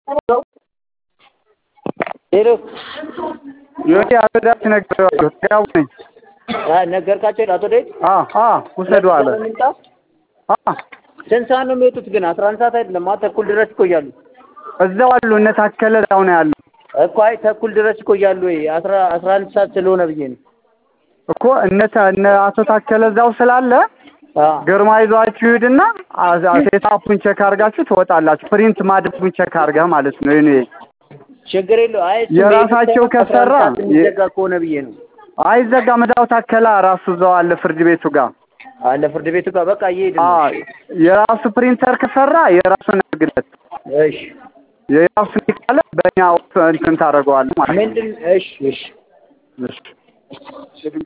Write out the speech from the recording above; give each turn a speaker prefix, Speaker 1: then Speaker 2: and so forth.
Speaker 1: ሄሎ
Speaker 2: የሆነ አበዳች ነገረዋለሁ ያው ነኝ
Speaker 1: ነገርካቸው አቶ ዳዊት
Speaker 2: ውሰዱ አለ
Speaker 1: እንምጣ ስንት ሰዓት ነው የሚወጡት ግን አስራ አንድ ሰዓት አይደለም አ ተኩል ድረስ ይቆያሉ
Speaker 2: እዛው አሉ እነ ታከለ እዛው ነው ያሉ
Speaker 1: እኮ አይ ተኩል ድረስ ይቆያሉ ወይ አስራ አስራ አንድ ሰዓት ስለሆነ ብዬ ነው
Speaker 2: እኮ እነ እነ አቶ ታከለ እዛው ስላለ ግርማ ይዟችሁ ይሂድና ሴታፑን ቼክ አድርጋችሁ ትወጣላችሁ ፕሪንት ማድረጉን ቼክ አድርገህ ማለት ነው ይኔ
Speaker 1: ችግር የለው አይ እሱ
Speaker 2: የራሳቸው
Speaker 1: ቤት
Speaker 2: ከሰራ
Speaker 1: አስራ አንድ ሰዓት የሚዘጋ ከሆነ ብዬ ነው
Speaker 2: አይዘጋም እዛው ታከላ ራሱ እዛው አለ ፍርድ ቤቱ ጋር
Speaker 1: አለ ፍርድ ቤቱ ጋር በቃ እየሄድን ነው
Speaker 2: አዎ የራሱ ፕሪንተር ከሰራ የራሱን ያድርግለት
Speaker 1: እሺ
Speaker 2: የራሱን ካለ በእኛ እንትን ታደርገዋለህ ማለት ነው
Speaker 1: ምንድን እሺ እሺ
Speaker 2: እሺ